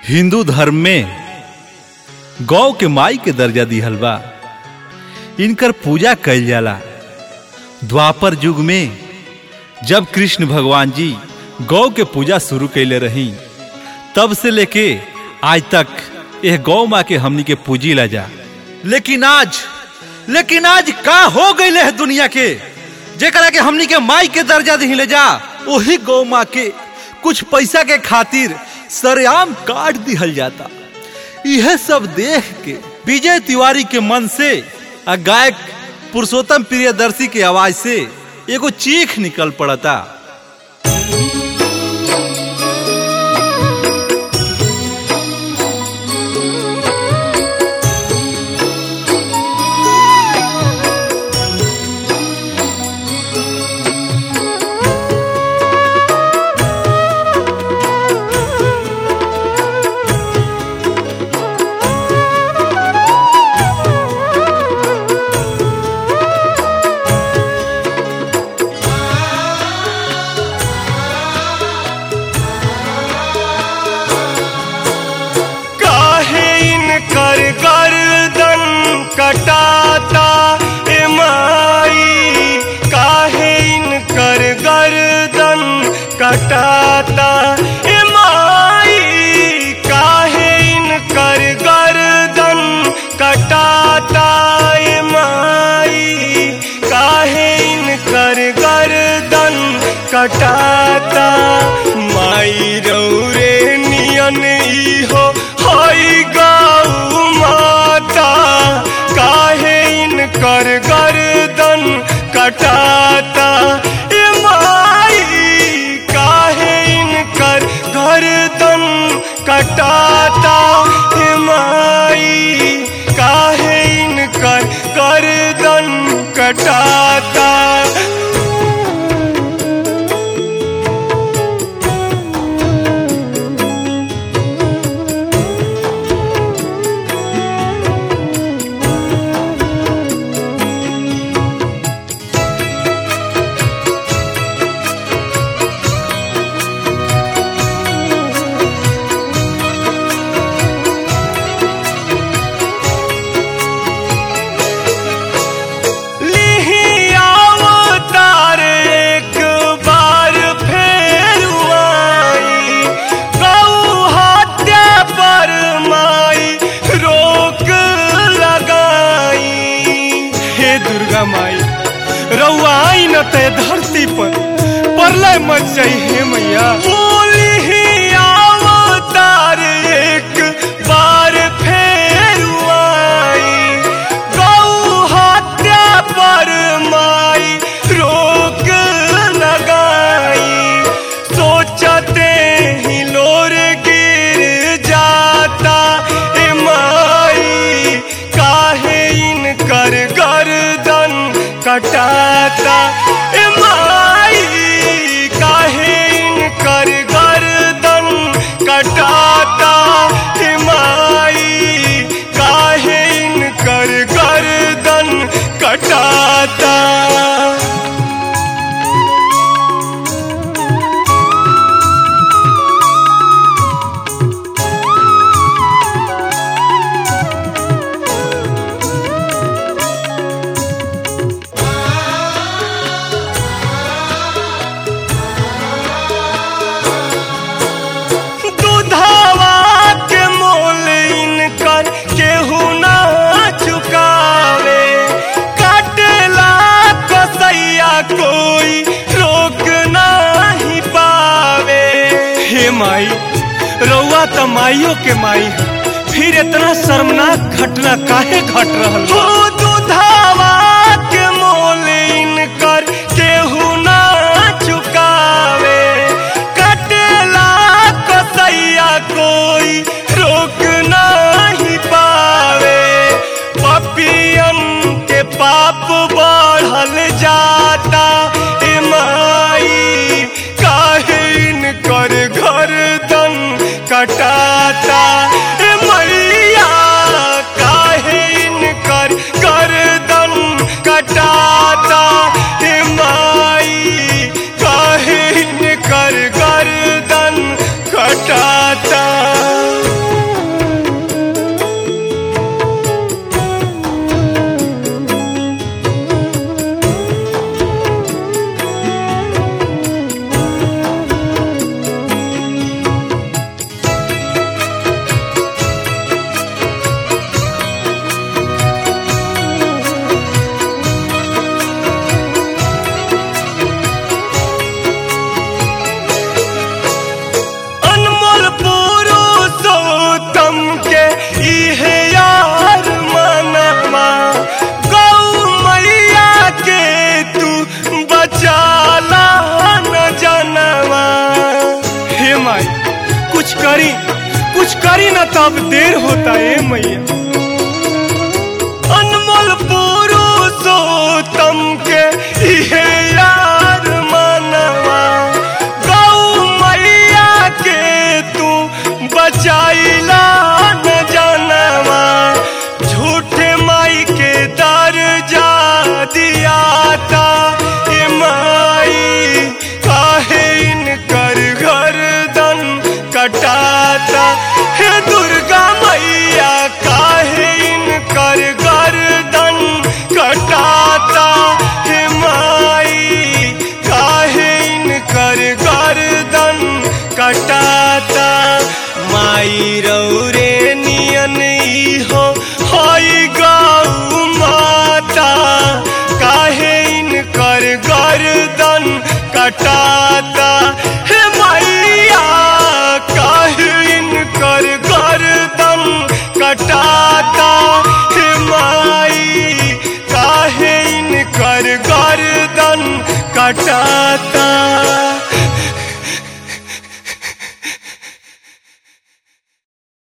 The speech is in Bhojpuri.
हिंदू धर्म में गौ के माई के दर्जा दिहल बा इनकर पूजा कइल जाला द्वापर युग में जब कृष्ण भगवान जी गौ के पूजा शुरू कैले रही तब से लेके आज तक यह गौ माँ के हमनी के पूजी ला जा लेकिन आज लेकिन आज का हो गई है दुनिया के जेकरा के हमनी के माई के दर्जा दी ले जा वही गौ माँ के कुछ पैसा के खातिर सरेआम काट दिहल जाता यह सब देख के विजय तिवारी के मन से आ गायक पुरुषोत्तम प्रियदर्शी के आवाज से एगो चीख निकल पड़ता काहे इनकर गर्दन कटाता ए माई काहे इनकर गर्दन कटाता ए माई काहे इनकर गर्दन कटाता ए माई काहे इनकर गर्दन कटाता माई रौरे नियन इहो हई गौ माता काहे इनकर गर्दन कटाता ए माई काहे इनकर गर्दन कटाता ए माई काहे इनकर गर्दन कटाता लिही अवतार एक बार फेर आई गौ हत्या पर माई रोक लगाई हे दुर्गा माई रउआ आई न ते धरती पर परलय मच जाई हे मैया बोली अवतार एक बार फेर आई गौ हत्या पर माई रोक लगाई सोचते ही लोर गिर जाता ए माई काहे इनकर गर्दन कटाता ए माई काहे इनकर गर्दन कटाता ए माई काहे इनकर गर्दन कटाता दूधावा के मोल इनकर केहू ना चुकावे काटला कसैया कोई रोक नहीं पावे हे माई रउआ त माइयो के माई है फिर इतना शर्मनाक घटना काहे घट रहल हो दूधावा के मोल इनकर केहू ना चुकावे कटेला कसैया कोई रोक नहीं पावे पपियन के पाप बढ़ल जाता ए माई काहे इनकर गर्दन कटाता ए मैया काहे इनकर गर्दन कटाता ए माई काहे इनकर गर्दन कटाता करी कुछ करी ना तब देर होता है मैया अनमोल पुरुषोत्तम के इहे यार मनवा गौ मैया के तू बचाइला न जानवा झूठे माई के दर्जा दिया था ए माई काहे इनकर गर्दन कटाता हे दुर्गा मैया काहे इनकर गर्दन कटाता हे माई काहे इनकर गर्दन कटाता माई रौरे नियन हो हई गौ माता काहे इनकर गर्दन कटा